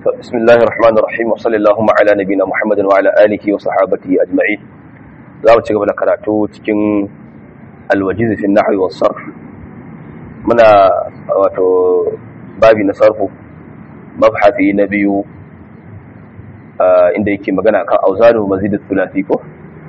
بسم الله الرحمن الرحيم وصلى اللهم على نبينا محمد وعلى آله وصحابته أجمعين za mu ci gaba da karatu cikin alwajiz fi nahwi was sarf muna wato babi na sarfu mabhathi na biyu inda yake magana kan auzanu mazid thulathi ko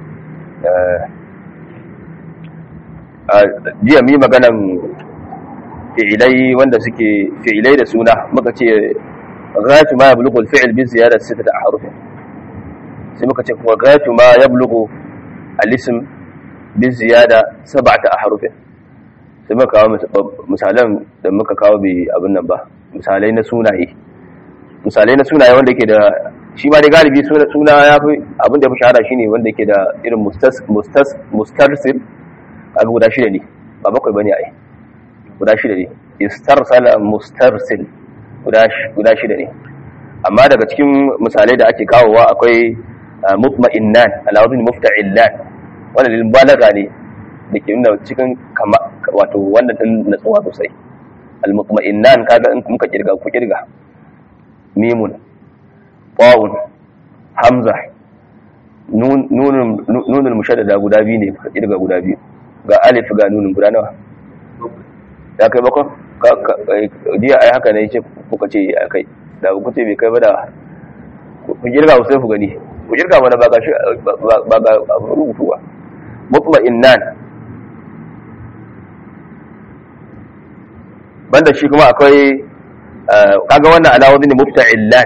jiya mi maganan fi'ilai wanda suke fi'ilai da suna muka ce ghayatu ma yablughu al-fi'l bi ziyadati sittati ahruf sai muka ce kuma ghayatu ma yablughu al-ism bi ziyada sab'ati ahruf sai muka kawo misalan da muka kawo bi abin nan ba misalai na sunaye misalai na sunaye wanda yake da shi ma dai galibi suna ya fi abin da ya fi shahara shine wanda yake da irin mustas mustas mustarsil kaga guda shida ne ba bakwai bane ai guda shida ne istarsala mustarsil guda shida ne amma daga cikin misalai da ake kawowa akwai mutma'innan alawazin mufta'illan wanda lil balaga ne da ke nuna cikin kama wato wannan din natsuwa sosai al mutma'innan kaga in muka kirga ku kirga mimun wawun hamza nun nunul mushaddada guda biyu ne ka kirga guda biyu ga alif ga nunun guda nawa ya kai bakon jiya ai haka ne ce kuka ce ya kai da ku ce bai kai ba da ku girga sai ku gani ku girga mana ba ga shi ba ga rubutu ba mutma'innan banda shi kuma akwai kaga wannan alawazin ne mufta'illan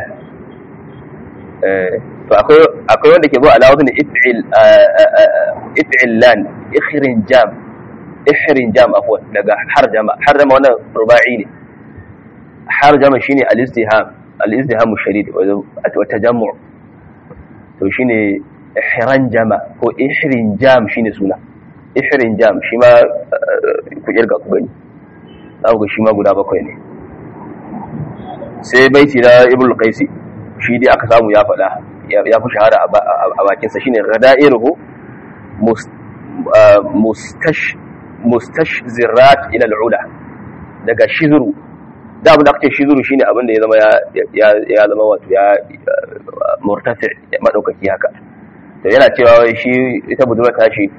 to akwai akwai wanda ke zo alawazin it'il it'illan ikhrin jam ihrin jam afwan daga harjama harjama wannan ruba'i ne harjama shine al-istiham al-istiham shadid wa tajammu to shine ihran jama ko ihrin jam shine suna ihrin jam shi ma ku kirga ku gani za ku ga shi ma guda bakwai ne sai baiti na ibnu qaisi shi dai aka samu ya faɗa ya fi shahara a bakinsa shine ghada'iruhu mustash mustashzirat ila al'ula daga shizuru da abin da aka ce shizuru shine abin da ya zama ya ya zama wato ya murtafi madaukaki haka to yana cewa shi ita budurwa ta shi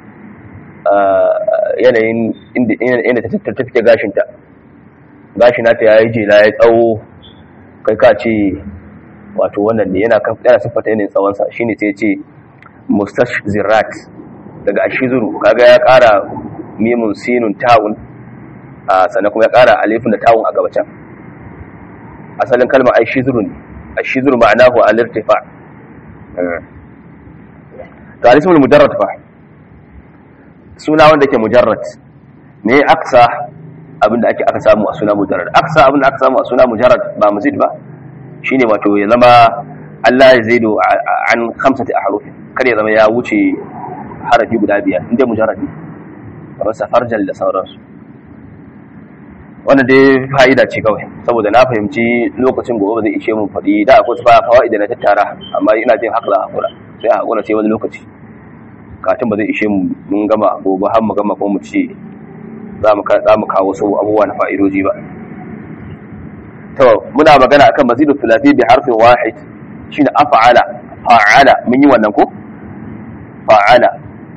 yanayin inda inda ta tattake gashin ta gashin nata ya yi jela ya tsawo kai ka ce wato wannan ne yana yana siffata yanayin tsawon sa shine sai ya ce mustashzirat daga ashizuru kaga ya kara mimun sinun tawun sannan kuma ya kara alifin da tawun a gabacin asalin kalmar ai shizuru ne a shizuru ma'anahu al-irtifa ta alismul mujarrad fa suna wanda ke mujarrad me aksa abinda ake aka samu a suna mujarrad aksa abinda aka samu a suna mujarrad ba mazid ba shine wato ya zama Allah ya zaido an khamsati ahrufin kada ya zama ya wuce harafi guda biyar inda mujarrad ne kamar safarjal da sauransu wannan dai fa'ida ce kawai saboda na fahimci lokacin gobe ba zai ishe mun faɗi da akwai su fa'ida na tattara amma ina jin haka za a hakura sai a hakura sai wani lokaci katin ba zai ishe mu mun gama gobe har mu gama ko mu ce za mu kawo wasu abubuwa na fa'idoji ba to muna magana akan mazidu thulathi bi harfin wahid shine af'ala fa'ala mun yi wannan ko fa'ala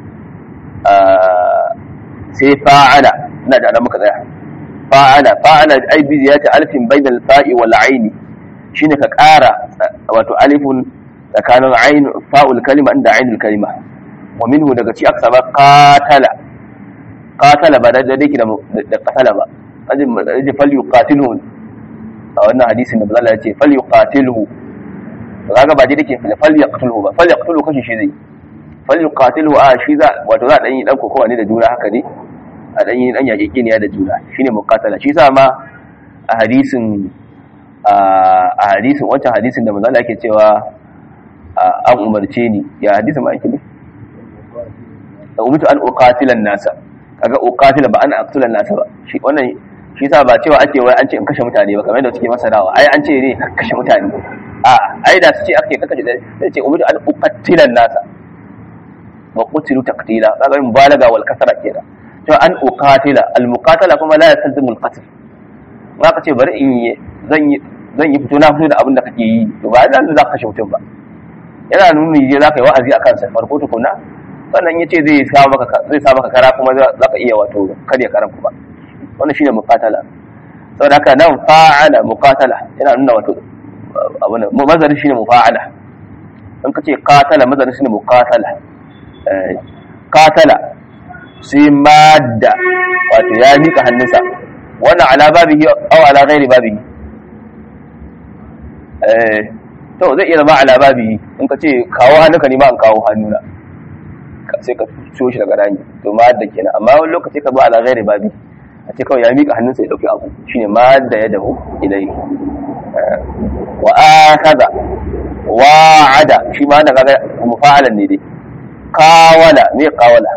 sai fa'ala ina da nan muka tsaya fa'ala fa'ala ai bi ziyati alfin bainal fa'i wal aini shine ka ƙara wato alifun tsakanin ain fa'ul kalima inda ainul kalima wa minhu daga ci aka saba qatala qatala ba da dake da da qatala ba ajin ajin fal yuqatiluhu a wannan hadisin da Allah ya ce fal yuqatiluhu kaga ba dai dake fal yaqtuluhu ba fal yaqtuluhu kashi shi zai fal yuqatiluhu a shi za wato za a dan yi dan kokowa ne da juna haka ne a dan yi dan yaƙe ne da juna shine muqatala shi sa ma a hadisin a hadisin wancan hadisin da manzo Allah yake cewa an umarce ni ya hadisin ma yake ne da umitu an uqatila nasa kaga uqatila ba an aqtula nasa ba shi wannan shi sa ba cewa ake wai an ce in kashe mutane ba kamar yadda suke masarawa ai an ce ne kashe mutane a ai da su ce ake kashe da ce umitu an uqatila nasa wa qutilu taqtila kaga mubalaga wal kasra kenan to an uqatila al muqatala kuma la yastalzimu al qatl ka ce bari in yi zan yi zan yi fito na fito da abin da kake yi to ba yana nuna za ka kashe mutum ba yana nuna je za ka yi wa'azi a kansa farko tukuna sannan ya ce zai sa maka zai sa maka kara kuma za ka iya wato karya karan kuma wannan shine muqatala saboda haka nan fa'ala muqatala yana nuna wato abin mazarin shine mufa'ala in kace qatala mazarin shine muqatala eh qatala sai madda wato ya mika hannunsa wannan ala babihi aw ala ghairi babihi eh to zai iya zama ala babihi in kace kawo hannunka ne ma an kawo hannuna sai ka ciyo shi daga rani to madda kenan amma wani lokaci ka zo ala ghairi babihi a ce kawai ya miƙa hannunsa ya ɗauki abu shine ma da ya dahu ilai wa akhadha wa'ada shi ma da kaga mufa'alan ne dai qawala me qawala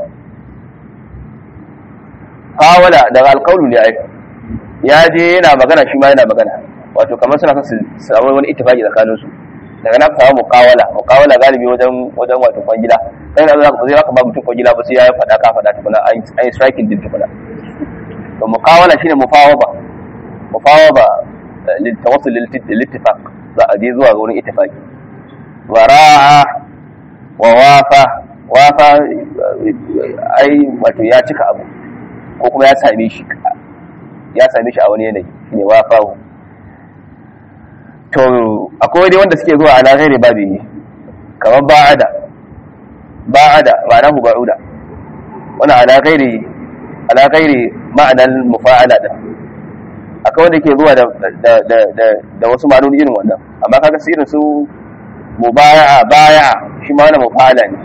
qawala daga alqawlu ne ai ya je yana magana shi ma yana magana wato kamar suna son su samu wani ittifaqi tsakanin su daga na samu muqawala muqawala galibi wajen wajen wato kwangila sai da za ka zai baka ba mutum kwangila ba sai ya faɗa ka faɗa tukuna ai striking din tukuna to muqawala shine mufawaba mufawaba litawassul lilittifaq za a je zuwa ga wurin ittifaqi wa ra'a wa wafa wafa ai wato ya cika abu ko kuma ya same shi ya same shi a wani yanayi shine wafa to akwai dai wanda suke zuwa ala ghairi babi kamar ba'ada ba'ada ma'anahu ba'uda wannan ala ghairi ala ghairi ma'anar mufa'ala din akwai wanda ke zuwa da da da da wasu ma'anoni irin wannan amma kaga su irin su mubaya'a baya'a shi ma wannan mufa'ala ne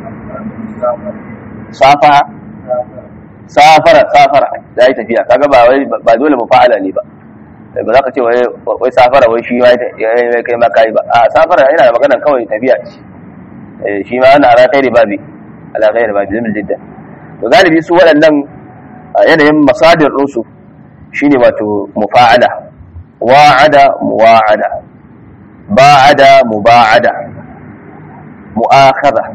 safa safara safara da yi tafiya kaga ba wai ba dole mufa'ala ne ba ba za ka ce wai wai safara wai shi ma ya kai ma kai ba a safara yana da magana kawai tafiya ce shi ma ana ala khairi babi ala khairi babi zamil jidda to galibi su waɗannan yanayin masadir ɗinsu shine wato mufa'ala wa'ada muwa'ada ba'ada muba'ada mu'akhadha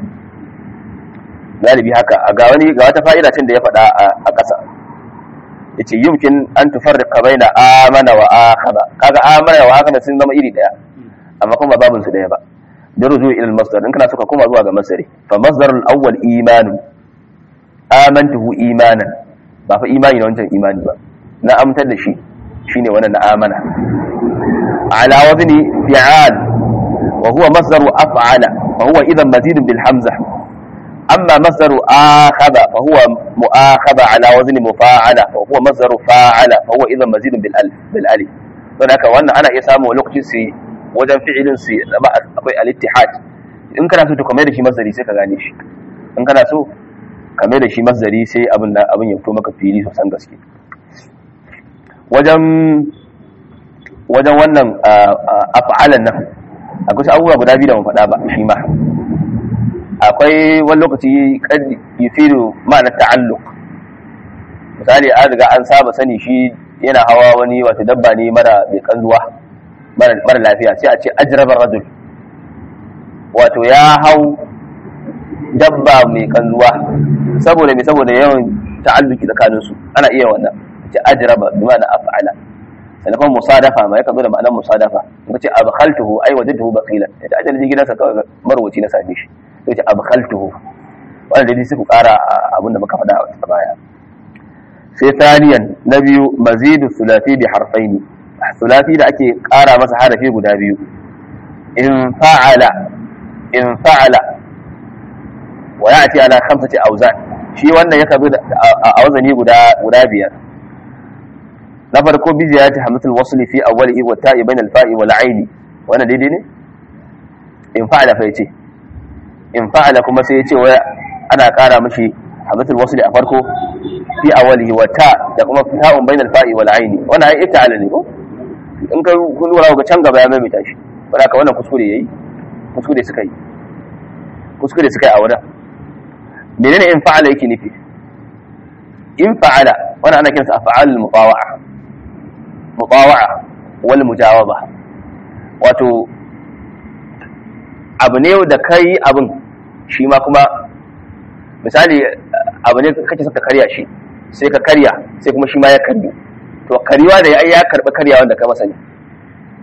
galibi haka a ga wani ga wata fa'ida cin da ya faɗa a ƙasa yace yumkin an tufarriqa baina amana wa akhadha kaga amana wa akhadha sun zama iri daya amma kuma babun su daya ba da ruju ila al-masdar in kana suka koma zuwa ga masdari fa masdarul awwal imanu amantuhu imanan ba fa imani na wancan imani ba na amtar da shi shine wannan na amana ala wazni fi'al wa huwa masdaru af'ala fa huwa idan mazidun bil hamza amma masdaru akhadha fa huwa mu'akhadha ala wazni mufa'ala wa huwa masdaru fa'ala fa huwa idan mazidun bil alif bil alif don haka wannan ana iya samu lokacin su wajen fi'ilin su zama akwai al-ittihad in kana so to kamar da shi masdari sai ka gane shi in kana so kamar da shi masdari sai abin da abin ya fito maka fili sosan gaske wajen wajen wannan af'alan nan akwai abubuwa guda biyu da mun faɗa ba shi ma akwai wani lokaci kad yufiru ma'ana ta'alluq misali an riga an saba sani shi yana hawa wani wato dabba ne mara mai kanzuwa mara lafiya sai a ce ajrabar rajul wato ya hau dabba mai kanzuwa saboda mai saboda yawan ta'alluki tsakanin su ana iya wannan ce ajraba bi ma'ana af'ala sannan kuma musadafa ma yakan zo da ma'anar musadafa in ce abkhaltuhu ai wajadtuhu baqilan ita ajal ji gidansa kawai marwaci na same shi sai ce abkhaltuhu wannan dai sai ku kara abin da muka faɗa a baya sai thaniyan na biyu mazidu sulati bi harfaini sulati da ake kara masa harafi guda biyu in fa'ala in fa'ala wa ya'ti ala khamsati awzan shi wannan ya kazo a wazani guda guda biyar na farko bi ziyarati hamzatul wasl fi awwalihi wa ta'i bain al-fa'i wal 'aini wannan daidai ne in fa'ala fa yace in fa'ala kuma sai yace wai ana kara mishi hamzatul wasl a farko fi awwalihi wa ta da kuma ta'un bain al-fa'i wal 'aini wannan ai ita'ala ne ko in ka kun lura ga can gaba ya maimaita shi wanda ka wannan kuskure yayi kuskure suka yi kuskure suka yi a wurin menene in fa'ala yake nufi in fa'ala wannan ana kinsa af'al mutawa'a mutawa'a wal mujawaba wato abu ne da kai abin shi ma kuma misali abu ne kake saka karya shi sai ka karya sai kuma shi ma ya karyu to karywa da ya karbi karya wanda ka masa ne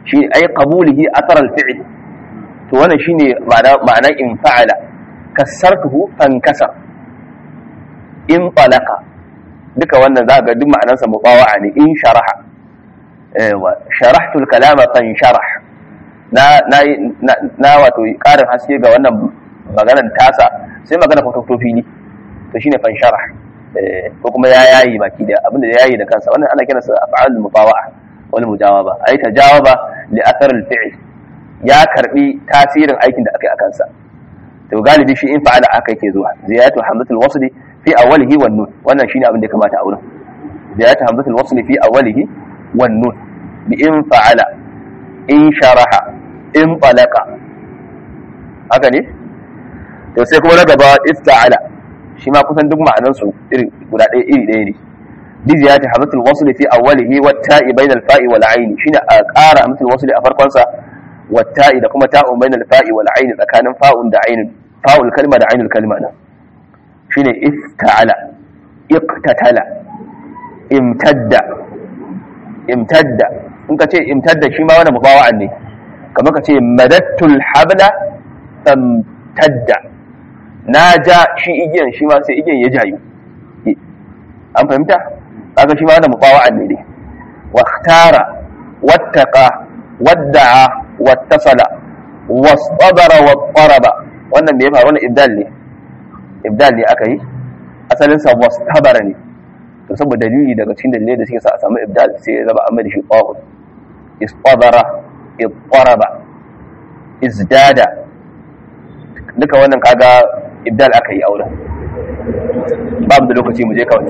shi ai qabulihi athar al-fi'l to wannan shine ma'ana ma'ana in fa'ala kasartuhu fankasa in talaqa duka wannan za ga duk ma'anarsa mubawa'a ne in sharaha wa sharahtu al-kalama fansharah na na na wato karin haske ga wannan maganar tasa sai magana fito fili to shine fansharah ko kuma ya yayi baki da abinda ya yayi da kansa wannan ana kiransa af'al mubawa'a wal mujawaba ai tajawaba li athar al-fi'l ya karbi tasirin aikin da aka yi a kansa to galibi shi in fa'ala aka yake zuwa ziyatu hamzatul wasli fi awwalihi wan nun wannan shine abin da ya kamata a wurin ziyatu hamzatul wasli fi awwalihi wan nun bi in fa'ala in sharaha in talaqa haka ne to sai kuma na gaba ista'ala shi ma kusan duk ma'anan su iri guda ɗaya iri ɗaya ne bi ziyati hamzatul wasli fi awwalihi wat ta'i bainal fa'i wal 'ain shine a ƙara hamzatul wasli a farkon sa wat ta'i da kuma ta'un bainal fa'i wal 'ain tsakanin fa'un da 'ainun fa'ul kalma da 'ainul kalma na shine ifta'ala iqtatala imtadda imtadda in ka ce imtadda shi ma wani mubawa'an ne kamar ka ce madattul habla famtadda na ja shi igiyan shi ma sai igiyan ya jayu an fahimta kaga shi ma wani mubawa'an ne ne واختار واتقى ودعا واتصل واصطبر واضطرب wannan me ya faru wannan ibdal ne ibdal ne aka yi asalin sa wastabara ne to saboda dalili daga cikin dalilai da suke sa a samu ibdal sai ya zama amma da shi qawul istabara idtaraba izdada duka wannan kaga ibdal aka yi auren babu da lokaci mu je kawai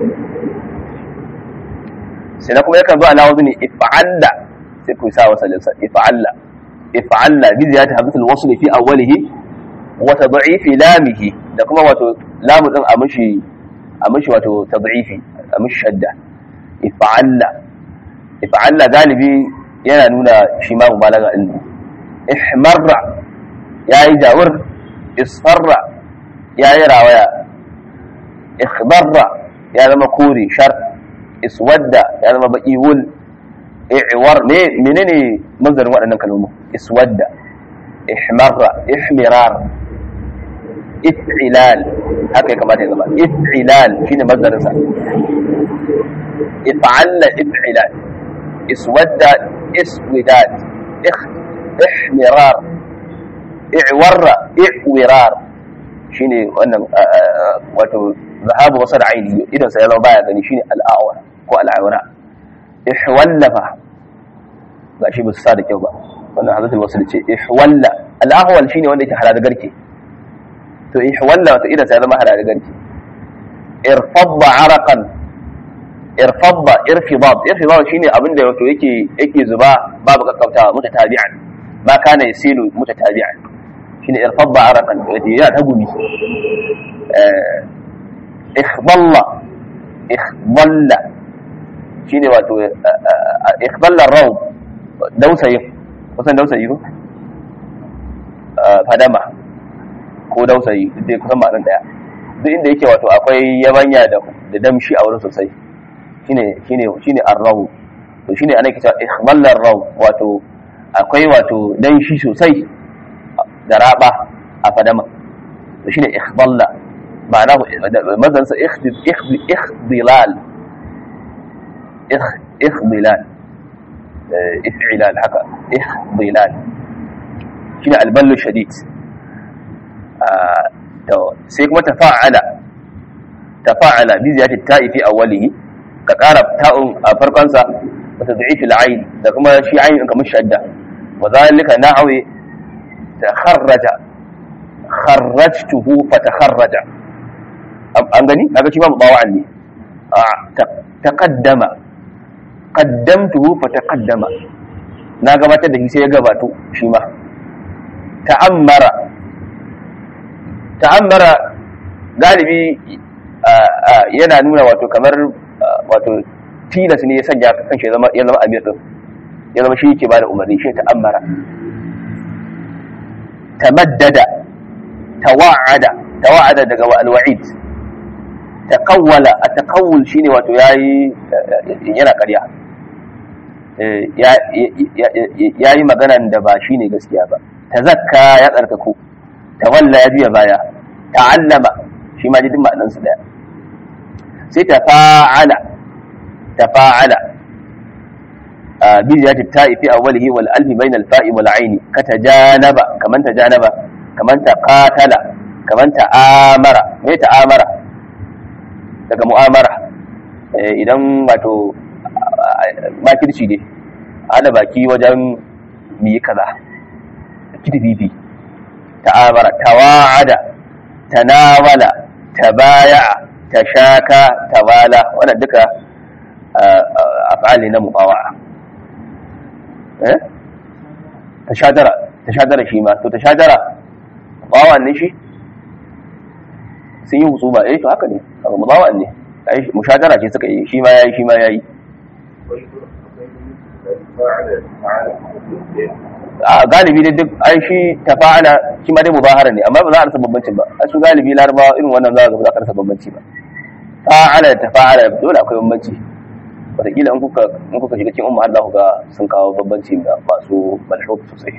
sai na kuma yakan zo ala wazni if'alla sai ku sa wasalin sa if'alla if'alla bi ziyati hamzatul wasl fi awwalihi wa tad'if lamihi da kuma wato lamu din a mishi a mishi wato tad'ifi a mishi shadda if'alla if'alla galibi yana nuna shi ma mubalaga din ihmarra yayi jawur isfarra yayi rawaya ikhbarra ya zama kore shar iswadda ya zama baki wul i'war me menene manzarin waɗannan kalmomi iswadda ihmarra ihmirar if'ilal haka ya kamata ya zama if'ilal shine manzarin sa if'alla if'ilal iswadda iswidad ihmirar i'warra i'wirar shine wannan wato zahabu wasar aini idan sai ya zama baya gani shine al'awar ko al'awara ihwallafa ga shi ba su sa da kyau ba wannan hazatul wasul ce ihwalla al'ahwal shine wanda yake halal garke to ihwalla wato idan sai ya zama halal garke irfadda araqan irfadda irfidad irfidad shine abin da wato yake yake zuba babu kakkautawa mutatabi'an ma kana yasilu mutatabi'an shine irfadda araqan ya ta gumi ikhdalla ikhdalla shine wato ikhdalla raw dausayi kusan dausayi ko fadama ko dausayi dai kusan ma'anar daya duk inda yake wato akwai yabanya da da damshi a wurin sosai shine shine shine arraw to shine ana kisa ikhdalla raw wato akwai wato danshi sosai da raba a fadama to shine ikhdalla معناه مثلا اخضلال اخضلال افعلال هكا اخضلال شنو البل الشديد sai kuma tafa'ala tafa'ala bi ziyati ta'i fi awwalihi ka ƙara ta'un a farkon sa wa tad'ifi al-ayn da kuma shi ayn kamar shadda wa zalika na'awi takharraja kharrajtuhu fatakharraja an gani kaga shi ma mubawa'an ne taqaddama qaddamtuhu fa taqaddama na gabatar da shi sai ya gabato shi ma ta'ammara ta'ammara galibi yana nuna wato kamar wato tilas ne ya sanya kan shi zama ya zama amir din ya zama shi yake bada umarni shi ta'ammara tamaddada tawa'ada tawa'ada daga al-wa'id taqawwala at-taqawwul shine wato yayi yana ƙarya ya yi maganan da ba shi ne gaskiya ba ta zakka ya tsarkaku ta walla ya juya baya ta'allama shi ma jidin ma'anansu daya sai ta fa'ala ta fa'ala bi ziyati ta'i fi awwalihi wal alfi bayna al fa'i wal aini ka tajanaba kaman tajanaba kaman ta qatala kaman ta amara me ta amara daga mu'amara idan wato makirci ne hada baki wajen mi kaza kitififi ta'amara tawa'ada tanawala tabaya'a tashaka tawala wannan duka af'ali na muqawa'a eh tashadara tashadara shi ma to tashadara muqawa'a ne shi sun yi husuba eh to haka ne muqawa'a ne ai mushadara ce suka yi shi ma yayi shi ma yayi a galibi dai duk ai shi tafa'ala shi ma dai mubahara ne amma ba za a rasa bambancin ba a su galibi larabawa irin wannan za a ga ba za ka rasa bambanci ba fa'ala da tafa'ala dole akwai bambanci wataƙila in kuka in kuka shiga cikin umma Allah ga sun kawo bambanci da masu malhuf sosai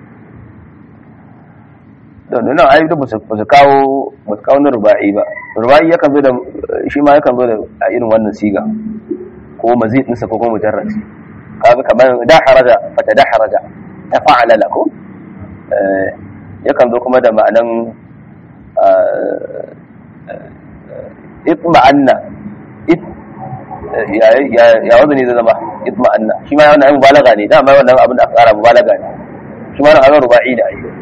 don nan ai da ba su kawo ba su kawo na ruba'i ba ruba'i yakan zo da shi ma yakan zo da a irin wannan siga ko mazid ɗinsa ko kuma mujarrad kaga kamar da haraja fata da haraja ta fa'ala lako yakan zo kuma da ma'anan itma'anna ya wanda ne zai zama itma'anna shi ma wannan mubalaga ne dama wannan abin da aka kara mubalaga ne shi ma wannan ruba'i da ayi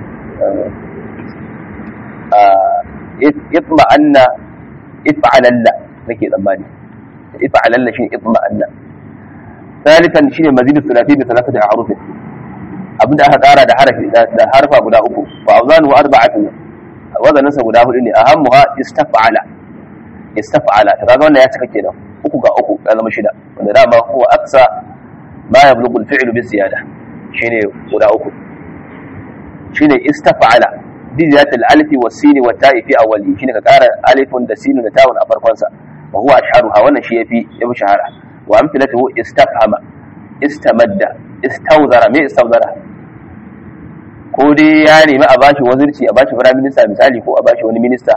itma'anna itfa'alalla nake tsammani itfa'alalla shi itma'anna ثالثا شيء مزيد الثلاثي بثلاثة أحرف abinda aka kara da harafi da harfa guda uku fa awzan wa arba'atun wazanin sa guda hudu ne ahammuha istaf'ala istaf'ala to kaga wannan ya cika kenan uku ga uku ya zama shida wanda dama huwa aksa ma yablughu al-fi'lu bi ziyada shine guda uku shine istaf'ala bi ziyadati al-alif wa sin wa ta'i fi awwali shine ka kara alifun da sin da ta'un a farkon sa wa huwa ashharuha wannan shi yafi yafi shahara wa amthilatuhu istafhama istamadda istawzara me istawzara ko dai ya nemi a bashi wazirci a bashi firayim minista misali ko a bashi wani minista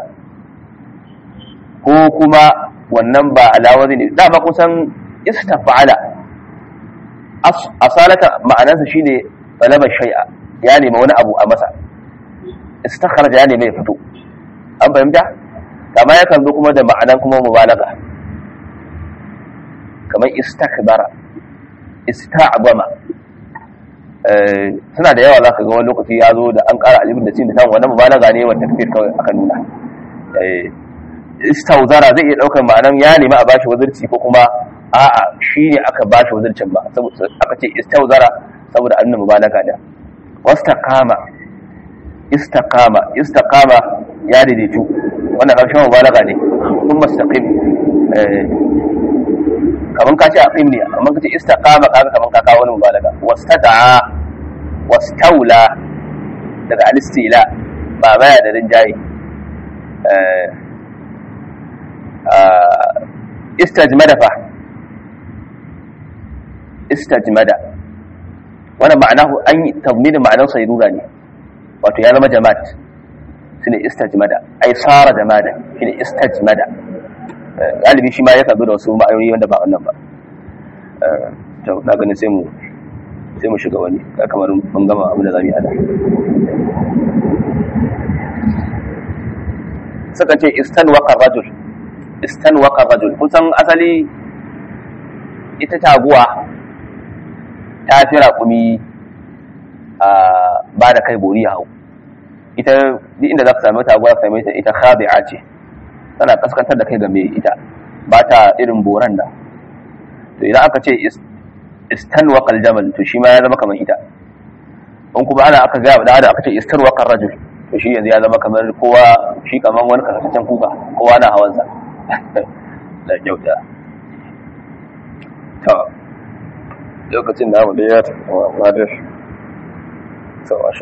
ko kuma wannan ba alawazi ne dama kusan istafala asalata ma'anarsa shine talaba shay'a ya nemi wani abu a masa istakharaja ya nemi ya fito an fahimta amma yakan zo kuma da ma'anan kuma mubalaga kamar istakbara ista'bama suna da yawa zaka ga wani lokaci ya zo da an ƙara alifin da sin da samu wannan mubalaga ne wa takfir kawai aka nuna istauzara zai iya ɗaukar ma'anan ya nemi a bashi wazirci ko kuma a'a shi ne aka bashi wazircin ba aka ce istauzara saboda annan mubalaga da wastaqama istaqama istaqama ya daidaitu wannan ƙarshen mubalaga ne kun mustaqim kaman ka ce aqim ne amma ka ce istaqama kaga kaman ka kawo wani mubalaga wastada'a wastaula daga alistila ba baya da rinjaye istajmada fa istajmada wannan ma'anahu an yi tazminin ma'anar sayrura ne wato ya zama jama'at shine istajmada ai sara jamada shine istajmada galibi shi ma ya kazo da wasu ma'ayoyi wanda ba wannan ba to na ganin sai mu sai mu shiga wani kamar mun gama abin da zamu yi ana suka ce istan waqa rajul istan waqa rajul kusan asali ita taguwa ta fi raƙumi a ba da kai bori hau ita duk inda za ka sami taguwa ka same ta ita khabi'a ce tana kaskantar da kai ga mai ita ba ta irin boran da to idan aka ce istan waƙal jamal to shi ma ya zama kamar ita in kuma ana aka gaya da aka ce istar waƙar rajul to shi yanzu ya zama kamar kowa shi kamar wani kasashen kuka kowa na hawansa da kyauta to lokacin da mu da ya tafi wa